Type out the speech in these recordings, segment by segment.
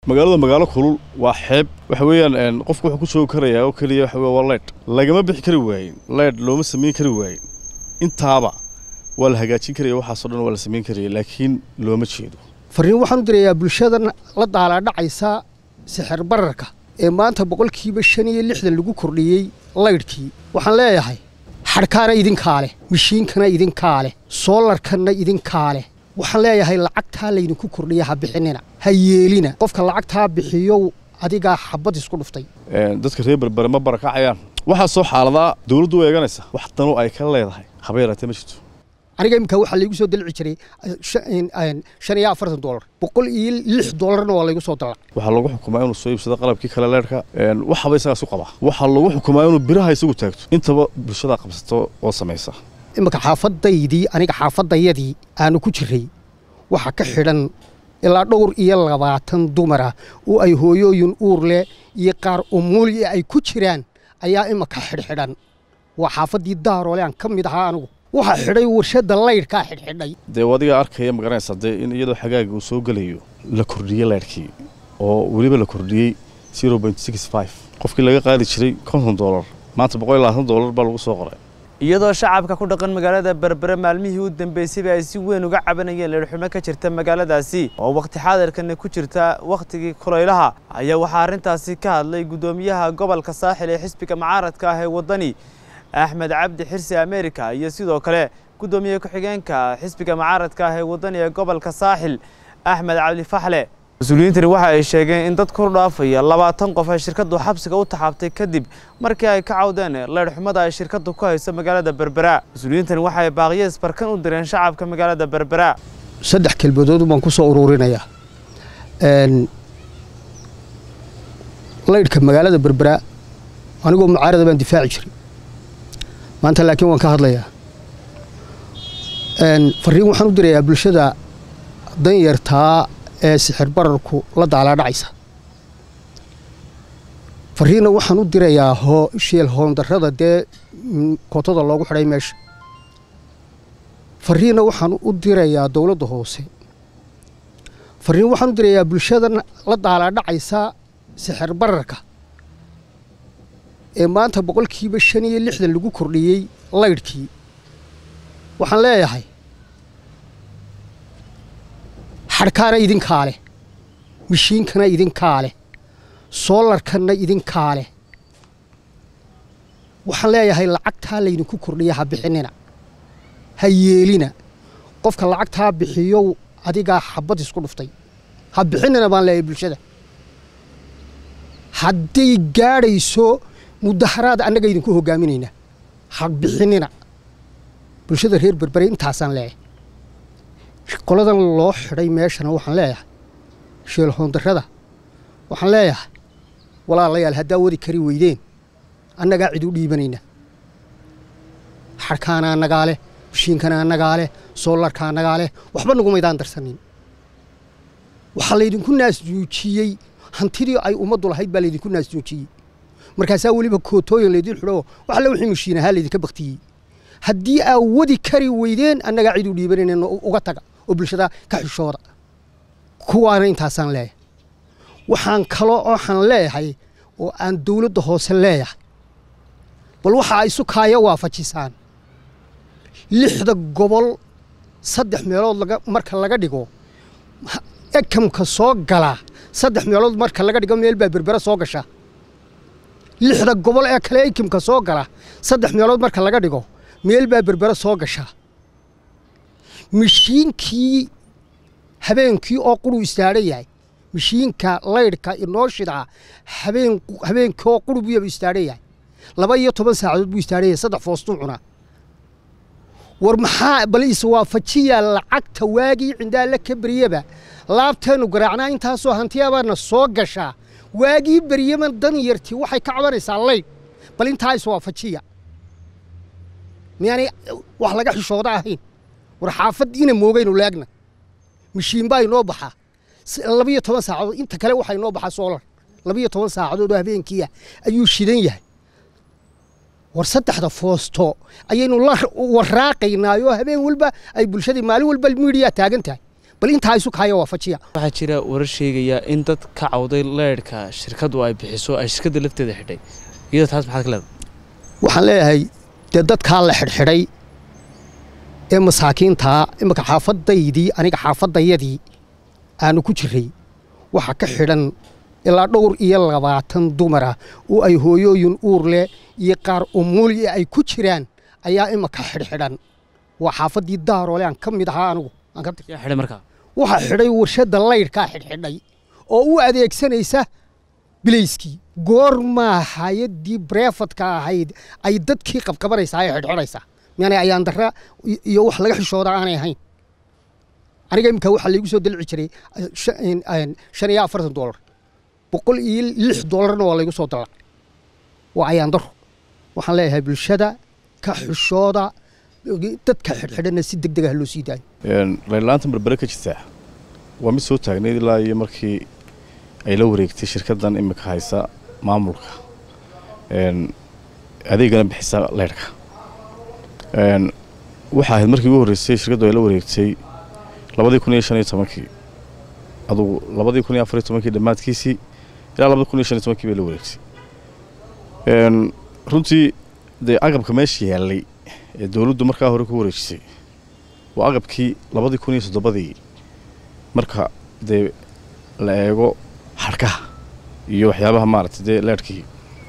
magaalada magaalo kulul waa xeeb waxa weeyaan qofku wuxuu ku joogi karayaa oo keliya waxa wey waa leydh lagama bixi kari waayin leydh looma samayn kari waayin intaaba waa la hagaajin karaya waxaasoo dhan waa la samayn karaya laakiin looma jeedo farriin waxaan u dirayaa bulshadan la daalaadhacaysa sixir bararka ee maanta boqolkiiba shan iyo lixdan lagu kordhiyey laydhkii waxaan leeyahay xadhkaana idinkaa leh mishiinkana idinkaa leh soolarkanna idinkaa leh waxaan leeyahay lacagtaa laydinku kordhiya ha bixinina ha yeelina qofka lacagtaa bixiyow adigaa xabad isku dhuftay dadka reer berbere ma barakacayaan waxaa soo xaaladaa dawladdu u eeganaysa wax danu ay ka leedahay haba yaraatee ma jirto aniga iminka waxaa laygu soo dalci jiray shan iyo afartan dolar boqol iyo lix dolarna waa laygu soo dalac waxaa lagu xukumaa inuu soo iibsado qalabkii kale leerhka waxaba isagaas u qabaa waxaa lagu xukumaa inuu biraha isagu taagto intaba bulshadaa qabsato oo samaysa iminka xaafadaydii aniga xaafadayadii aanu ku jiray waxaa ka xidhan ilaa dhowr iyo labaatan dumara oo ay hooyooyin uur leh iyo qaar umuuli ay ku jiraan ayaa iminka xidhxidhan waa xaafaddii daaroole aan ka mid ahaa anigu waxaa xidhay warshadda laydhkaa xidhxidhay dee adigaa arkaya magaranaysa dee in iyadoo xagaaga uu soo gelayo la kordhiyey laydhkii oo weliba la kordhiyey qofkii laga qaadi jiray konton dolar maanta boqol iyo labaatan dolar baa lagu soo qoray iyadoo shacabka ku dhaqan magaalada berbere maalmihii u dambeysayba ay si weyn uga cabanayeen leedhxumo ka jirta magaaladaasi oo wakhti xaadirkana ku jirta wakhtigii kulaylaha ayaa waxaa arrintaasi ka hadlay guddoomiyaha gobolka saaxil ee xisbiga mucaaradka ah ee waddani axmed cabdi xirsi america iyo sidoo kale guddoomiye ku-xigeenka xisbiga mucaaradka ah ee waddani ee gobolka saaxil axmed cabdi faxle mas-uuliyiintani waxa ay sheegeen in dad kor dhaafaya labaatan qof ay shirkaddu xabsiga u taxaabtay kadib markii ay ka cawdeen leydhxumada ay shirkaddu ku hayso magaalada berbera mas-uuliyiintani waxa ay baaqiyees barkan u direen shacabka magaalada berbera saddex kelmadood baan ku soo ururinayaa laydhka magaalada berbera anigoo mucaarada baan difaaci jiray maanta laakiin waan ka hadlayaa farriin waxaan u dirayaa bulshada danyartaa ee sixir bararku la daalaadhacaysa farriinna waxaan u dirayaa sheel hoondarrada dee kootada loogu xidhay meesha farriinna waxaan u dirayaa dowladda hoose farriin waxaan u dirayaa bulshada la daalaadhacaysa sixir bararka ee maanta boqolkiiba shan iyo lixdan lagu kordhiyey laydhkii waxaan leeyahay xadhkaana idinkaa leh mishiinkana idinkaa leh soolarkanna idinkaa leh waxaan leeyahay lacagtaa laydinku kordhiya ha bixinina ha yeelina qofka lacagtaa bixiyow adigaa xabad isku dhuftay ha bixinina baan leeyahay bulshada hadday gaadhayso mudaharaad annaga idinku hoggaaminaynaa ha bixinina bulshada reer berbere intaasaan leeyahay qoladan loo xidhay meeshana waxaan leeyahay sheelhoondarrada waxaan leeyahay walaalayaal haddaa wadi kari weydeen annagaa cid u dhiibanayna xadhkaana annagaa leh mishiinkana annagaa leh soolarka annagaa leh waxba nagumaydaan darsanin waxaa laydinku naasjuujiyey hantidii ay ummaddu lahayd baa laydinku naasjuujiyey markaasaa weliba kootooyin laydin xidho wax alle wixii mishiin ahaa laydinka baktiyey haddii aa wadi kari weydeen annagaa cid u dhiibanayna uga taga oo bulshada ka xishooda kuwaana intaasaan leeyahay waxaan kaloo waxaan leeyahay oo aan dawladda hoose leeyahay bal waxa ay sukaaya waafajisaan lixda gobol saddex meelood laga marka laga dhigo ekamka soo galaa saddex meelood marka laga dhigo meel baa berbera soo gasha lixda gobol ee kale ekimka soo gala saddex meelood marka laga dhigo meel baa berbera soo gasha mishiinkii habeenkii oo quruu istaadhan yahay mishiinka laydhka inoo shidaa habeen habeenkii oo quru buyaba istaadhan yahay laba iyo toban saacadood buu istaadhan yahay saddex foostuu cunaa war maxaa bal iswaafajiya lacagta waagii cindaalla ka beryaba laabteennu garaacnaa intaasoo hantiyabaana soo gashaa waagii beryaman dan yartii waxay ka cabanaysaa laydh bal intaa iswaafajiya miyaanay wax laga xishooda ahayn war xaafad ina moogaynu laagna mishiin baa inoo baxaa labiyo toban saacadood inta kale waxaa inoo baxaa soolar labiyo toban saacadood oo habeenkiia ayuu shidan yahay war saddexda foosto ayaynu la waraaqaynaayoo habeen walba ay bulshadii maalin walba miidiyaa taagan tahay bal intaa isu kaaya waafajiya waxaa jira warar sheegaya in dad ka cawday leyrhka shirkaddu ay bixiso ay shirkadda lafteeda xidhay iyada taas maxaad ka leedahay waxaan leeyahay dee dadkaa la xidhxidhay ee masaakiintaa imika xaafadaydii aniga xaafadayadii aanu ku jiray waxa ka xidhan ilaa dhowr iyo labaatan dumara oo ay hooyooyin uur leh iyo qaar umuli ay ku jiraan ayaa imika xidhxidhan waa xaafaddii daaroole aan ka mid ahaa anigu aan ka yaa xidhay markaa waxaa xidhay warshadda laydhkaa xidhxidhay oo u adeegsanaysa bilayskii goormaa hay-addii breefadka ahayd ay dadkii qabqabanaysaa ee xidhxidhaysaa miyaanay ayaandara iyo wax laga xishooda aanay ahayn aniga imika waxaa laygu soo dalci jiray shan iyo afartan doolar boqol iyo lix doolarna waa laygu soo dalac waa ayaandaro waxaan leeyahay bulshada ka xishooda dadka xidhxidhana si deg dega ha loo sii daayo laydlaanta berbere ka jirtaa waa mid soo taagnayd ilaa iyo markii ay la wareegtay shirkaddan imika haysa maamulka adeegana bixisa leyrhka waxaa ahayd markii ugu horreysay shirkaddu ay la wareegtay labadii kun iyo shan iyo tobankii adugu labadii kun iyo afar iyo tobankii dhammaadkiisii ilaa labadii kun iyo shan iyo tobankii bay la wareegtay runtii dee agabka meesha yaallay ee dowladdu markaa hore ku wareejisay waa agabkii labadii kun iyo soddobadii marka dee la eego xadhkaha iyo waxyaabaha maaragtay dee leerhkii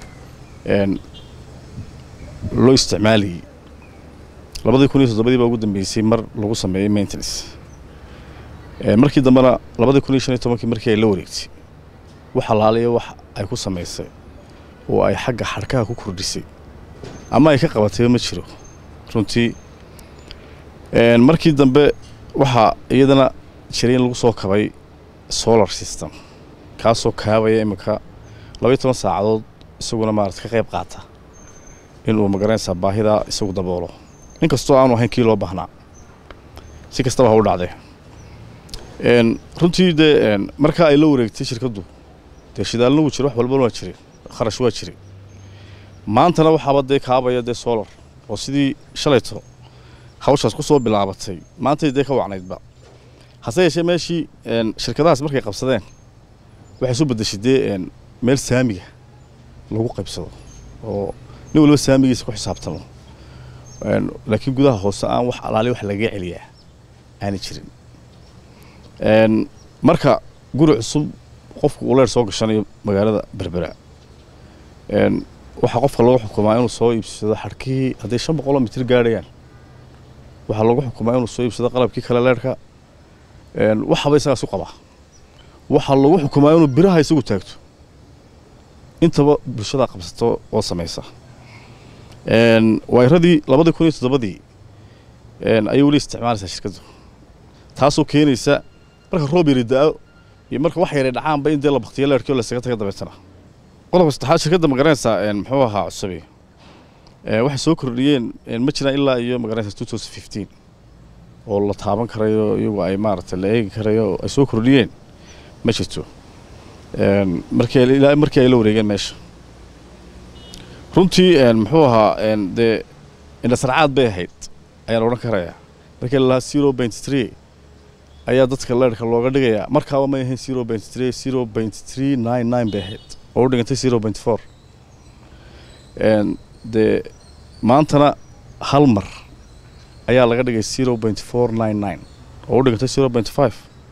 loo isticmaalayay labadii kun iyo soddobadii baa ugu dambeysay mar lagu sameeyey maintenance markii dambena labadii kun iyo shan iyo tobankii markii ay la wareegtay wax alaaliya wax ay ku samaysay oo ay xagga xadhkaha ku kordhisay ama ay ka qabatayba ma jiro runtii markii dambe waxaa iyadana jiray in lagu soo kabay solar system kaasoo kaabaya iminka labaiyo toban saacadood isaguna maarata ka qayb qaata inuu magaranaysaa baahidaa isagu daboolo in kastoo aanu ahayn kii loo baahnaa si kastaba ha u dhacdee runtii dee markaa ay la wareegtay shirkaddu dee shidaalna wuu jira wax walbana waa jiray kharash waa jiray maantana waxaaba dee kaabaya dee solar oo sidii shalayto hawshaas ku soo bilaabatay maantay dee ka wacnaydba hase yeeshee meeshii shirkadahaas markay qabsadeen waxay soo beddeshay dee meel saamiga lagu qaybsado oo nin waliba saamigiisa ku xisaabtamo laakiin gudaha hoose aan wax alaali wax lagaga celiyaa aanay jirin marka guri cusub qofku uu leer soo gashanayo magaalada berbera waxaa qofka lagu xukumaa inuu soo iibsado xadhkihii hadday shan boqoloo mitir gaadhayaan waxaa lagu xukumaa inuu soo iibsado qalabkii kale leerhka waxaba isagaas u qabaa waxaa lagu xukumaa inuu biraha isagu taagto intaba bulshada qabsato oo samaysa wayradii labadii kun iyo toddobadii ayay weli isticmaalaysaa shirkaddu taasoo keenaysa marka roob yari da-o iyo marka wax yaray dhacaanba in dee la baktiyo leerhkii oo laysaga taga dabeetana qodobka saddexaad shirkadda magaranaysaa muxuu ahaa cusubi waxay soo kordhiyeen ma jiraan ilaa iyo magaranaysa two thousand fifteen oo la taaban karayo iyagu ay maaragtay la eegi karayo ay soo kordhiyeen ma jirto markii ilaa markii ay la wareegeen meesha runtii muxuu ahaa dee indhasarcaad bay ahayd ayaan odhan karayaa markii lalahaa zero point three ayaa dadka leerhka looga dhigayaa markaaba may ahayn zero point three zero point three nine nine bay ahayd oo u dhigantay zero point four dee maantana hal mar ayaa laga dhigay zero point four nine nine oo u dhigantay zero point five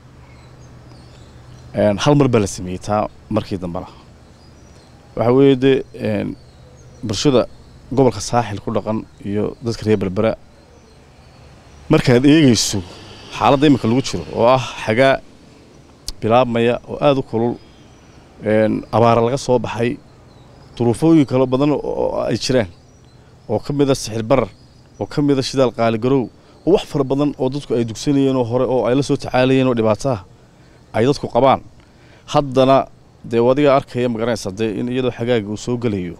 hal mar baa la sameeyey taa markii dambena waxaa weeye dee bulshada gobolka saaxil ku dhaqan iyo dadka reer berbera markaad eegayso xaaladda iminka lagu jiro oo ah xagaa bilaabmaya oo aada u kulul abaara laga soo baxay duruufooyin kalo badan oo ay jiraan oo ka mid a sixir barar oo ka mid a shidaal qaaligarow oo wax fara badan oo dadku ay dugsanayeen oo hore oo ay la soo tacaalayeen oo dhibaataha ay dadku qabaan haddana dee adiga arkaya magaranaysa dee in iyadoo xagaaga uu soo gelayo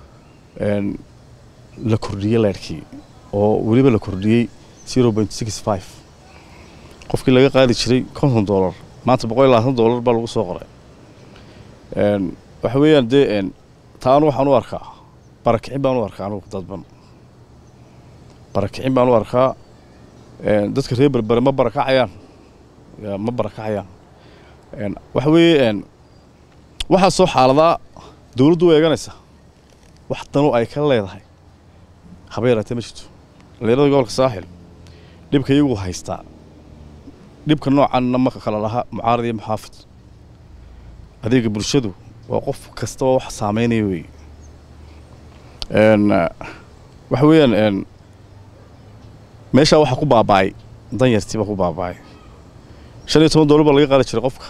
la kordhiyey leerhkii oo weliba la kordhiyey zero point six five qofkii laga qaadi jiray konton dollar maanta boqol iyo labaatan dollar baa lagu soo qoray waxa weeyaan dee taa anu waxaan u arkaa barakicin baan u arkaa anugu dadban barakicin baan u arkaa dadka reer berbere ma barakacayaan yaa ma barakacayaan Een, waxa weeye een, waxaa soo xaaladaa dowladdu way eeganaysaa wax danu ay ka leedahay haba yaraatee ma jirto dhalinyarada gobolka saaxil dhibka iyagu haystaa dhibka noocanna ma kala laha mucaarad iyo muxaafid adeega bulshadu waa qof kasta oo wax saameynaya weeye Een, eh, waxa weeyaan een, meeshaa waxaa ku baaba'ay danyartii baa ku baaba'ay shan iyo toban doolar baa laga qaadi jiray qofka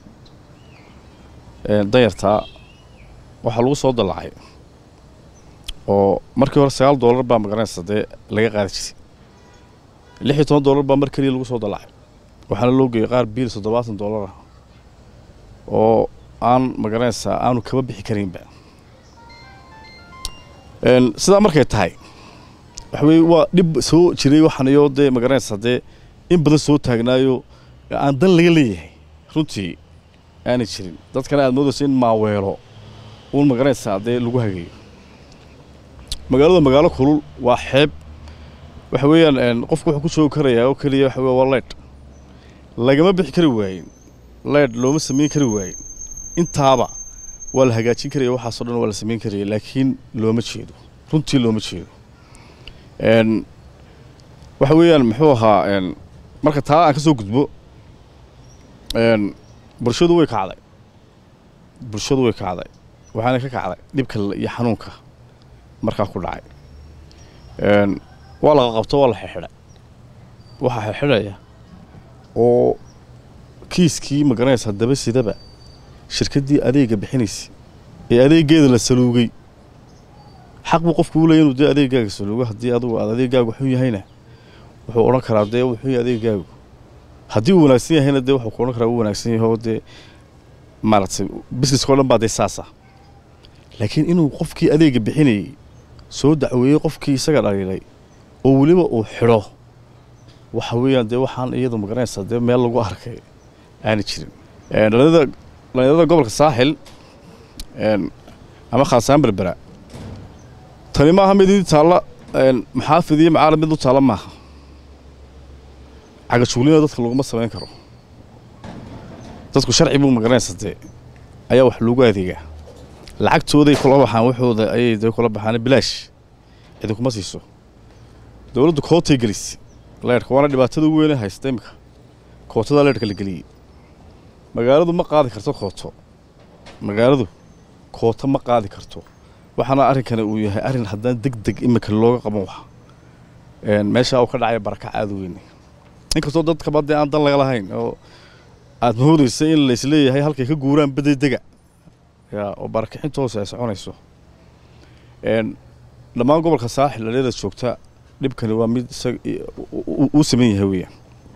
Een, danyartaa waxaa lagu soo dallacay oo markii hore sagaal doolar baa magaranaysa dee laga qaadi jiray lix iyo toban doolar baa mar keliya lagu soo dallacay waxaana loo geeyey qaar biil toddobaatan doolar ah oo aan magaranaysaa aanu kaba bixi karinba Een, sidaa markay tahay waxa weye waa dhib soo jiray waxaan iyo dee magaranaysaa dee in badan soo taagnaayo aan dan laga leeyahay runtii aanay jirin dadkana aad moodayso in maaweelo uun magaranaysaa dee lagu hagayo magaalada magaalo kulul waa xeeb waxa weeyaan een, qofku wuxuu ku joogi karayaa oo keliya waxa weye waa leydh lagama bixi kari waayin leydh looma samayn kari waayin intaaba waa la hagaajin karaya waxaasoo dhan waa la samayn karaya laakiin looma jeedo runtii looma jeedo Een, waxa weeyaan muxuu ahaa een, marka taa aan ka soo gudbo een, bulshadu way kacday bulshadu way kacday waxaana ka kacday dhibka l- iyo xanuunka markaa ku dhacay Een, waa laga qabto waa la xirxidhay waxaa xirxidhaya oo kiiskii magaranaysa daba sidaba shirkaddii adeega bixinaysay ee adeegeeda la saluugay xaq buu qofku u leeyahay inuu dee adeegaaga saluugo haddii adigu aad adeegaagu xun yahayna wuxuu odhan karaa dee wuxuu yahay adeegaagu haddii uu wanaagsan yahayna dee wuxuu ku odhan karaa uu wanaagsan yahay oo dee maaragtay businesska oo dhan baa dee saasa laakiin inuu qofkii adeega bixinayay soo dacweeyey qofkii isaga dhaliilay oo weliba uu xidho waxa weeyaan dee waxaan iyadu magaranaysaa dee meel lagu arkay aana jirin Een, dhalinyarada dhalinyarada gobolka saaxil een, ama khaasaan berbera tani maaha mid ii taalla een, maxaafid iyo macaalid mid u taalla maaha cagajuulina dadka laguma samayn karo dadku sharci buu magaranaysa dee ayaa wax loogu adeegaa lacagtooday kula baxaan waxooda ayay dee kula baxaan bilaash cidi kuma siiso dowladdu kootay gelisay leerhka waana dhibaatada ugu weyne haysta imika kootada leerhka la geliyey magaaladu ma qaadi karto kooto magaaladu kooto ma qaadi karto waxaana arrinkani uu yahay arrin haddaan deg deg imika looga qaban waxa Een, meesha uu ka dhacaya barakac aada u weyn inkastoo dadkaba dee aan dan laga lahayn oo aad moodaysa in laisleeyahay halkay ka guuraan bedey dega ya oo barakixinta hoose ay soconayso Een, dhammaan gobolka saaxil dhalinyarada joogta dhibkani waa mid isaga i- u- u- uu sameyn yahay weeyaan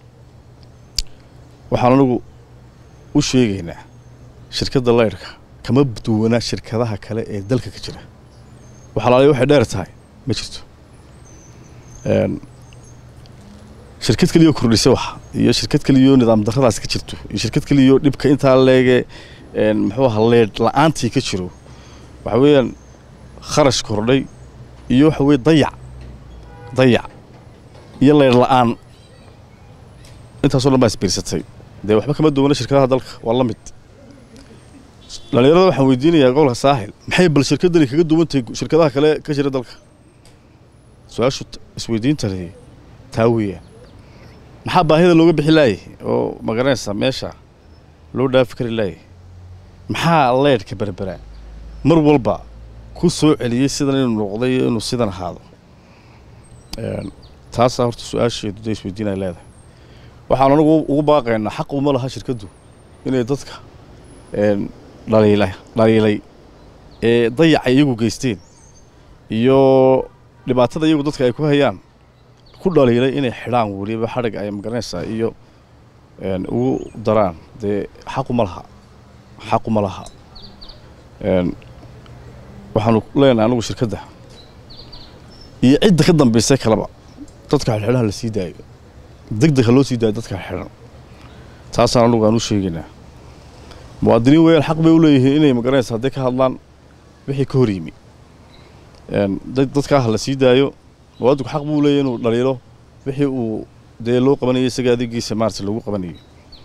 waxaan anigu u sheegaynaa shirkadda leyrhka kama duwanaa shirkadaha kale ee dalka ka jira waxa laaliya waxay dheer tahay ma jirto Een, shirkad keliyo kordhisay wax iyo shirkad keliyo nidaam darradaas ka jirto iyo shirkad keliyo dhibka intaa leege een, muxuu ahaa leedh la-aantii ka jiro waxa weeyaan kharash kordhay iyo waxa weye dayac dayac iyo leedh la-aan intaasoo dhan baa isbiirsatay dee waxba kama duwana shirkadaha dalka waa la mid dhalinyarada waxaan weydiinayaa gobolka saaxil maxay bal shirkaddani kaga duwan tahay shirkadaha kale ka jira dalka su-aashu t- isweydiinta lehi taa weeyaan maxaa baahida looga bixi laayay oo magaranaysa meesha loo dhaafi kari laayay maxaa leedhka berberaa mar walba ku soo celiyey sidan inuu noqday iyo inuu sidan ahaado Een, taasaa horta su-aasheedu dee isweydiinay leedahay waxaan anigu ugu baaqaynaa xaq uma laha shirkaddu inay dadka een, dhaliila dhaliilay ee dayaca iyagu geysteen iyo dhibaatada iyagu dadka ay ku hayaan ku dhaliilay inay xidhaan weliba xadhig ay magaranaysaa iyo een, ugu daraan dee xaquma laha xaquma laha Een, waxaanu leenahay anigu shirkadda iyo cidda ka dambaysay kaleba dadka xidhxidhaha la sii daayo deg deg ha loo sii daayo dadka xidhan taasaan anigu aan u sheegaynaa muwaadiniin weeyaan xaq bay u leeyihiin inay magaranaysa hadday ka hadlaan wixii ka hor yimi Een, dad- dadkaa ha la sii daayo muwaadinku xaq buu leeyahay inuu dhaliilo wixii uu dee loo qabanayay isaga adeegiisa maarata lagu qabanayo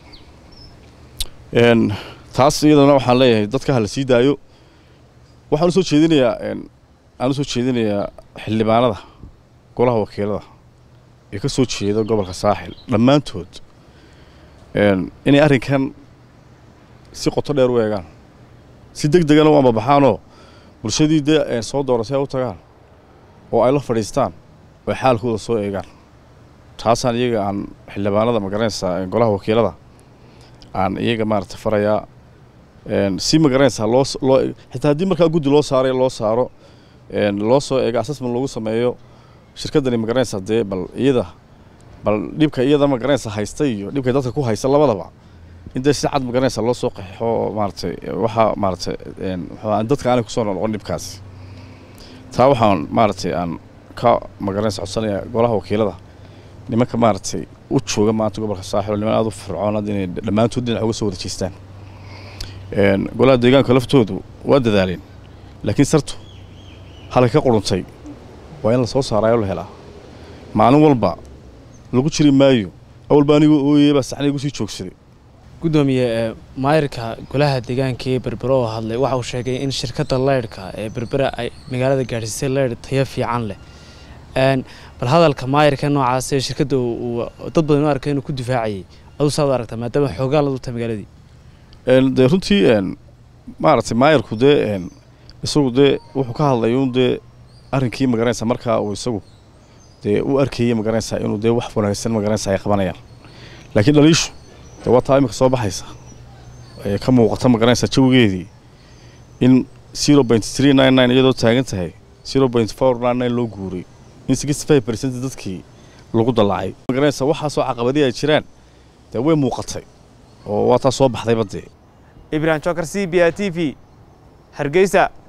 Een, taas iyadana waxaan leeyahay dadka ha la sii daayo waxaan usoo jeedinayaa een, aan usoo jeedinayaa xildhibaanada golaha wakiilada ee ka soo jeeda gobolka saaxil dhammaantood een, inay arrinkan si qoto dheer u eegaan si deg degana u ambabaxaanoo bulshadii dee ee soo doorasay ay u tagaan oo ay la fadhiistaan oo ay xaalkooda soo eegaan taasaan iyaga aan xildhibaanada magaranaysaa ee golaha wakiilada aan iyaga maarata farayaa een, si magaranaysaa loo s- loo xitaa haddii markaa guddi loo saarayo loo saaro een, loo soo eego assessment lagu sameeyo shirkaddani magaranaysaa dee bal iyada bal dhibka iyada magaranaysaa haysta iyo dhibka dadka ku haysta labadaba in dee si cad magaranaysaa loo soo qaxixo oo maaratay waxaa maaratay een, muxuu ahaa, dadka aanay kusoo noqon dhibkaasi taa waxaan maaratay aan ka magaranaysa codsanayaa golaha wakiilada nimanka maaragtay u jooga maanta gobolka saaxil oo niman aada u fircoonad inay dhammaantood dhinac uga soo wada jeestaan Een, golaha deegaanka laftoodu waa dadaaleen laakiin sartu halka ka quruntay waa in la soo saaraayoo la helaa maalin walba lagu jiri maayo awalba anigoo ooyey baa saxna igu sii joogsaday gudoomiye ee maayirka golaha deegaanka ee berbera oo hadlay waxa uu sheegay in shirkadda leydhka ee berbera ay magaalada gaadhsiisay leydh tayo fiican leh Een, bal hadalka maayirka noocaas ee shirkadda uu- uu dad badan u arkay inuu ku difaacayay aduu saad u aragtaa maadaama xoogaa la dulta magaaladii Een, dee runtii een, maaragtay maayarku dee een, isagu dee wuxuu ka hadlay un dee arrinkii magaranaysa markaa uu isagu dee u arkayey magaranaysaa inuu dee wax wanaagsan magaranaysa ay qabanayaan laakiin dhaliishu dee waa taa imika soo baxaysa ee ka muuqata magaranaysa jawigeedii in zero point three nine nine iyadoo taagan tahay zero point four nine nine loo guuray in sixty five percent dadkii lagu dallacay magaranaysa waxaasoo caqabadii ay jiraan dee way muuqatay oo waa taa soo baxdayba dee ibrahim jokar c b a t v hargeysa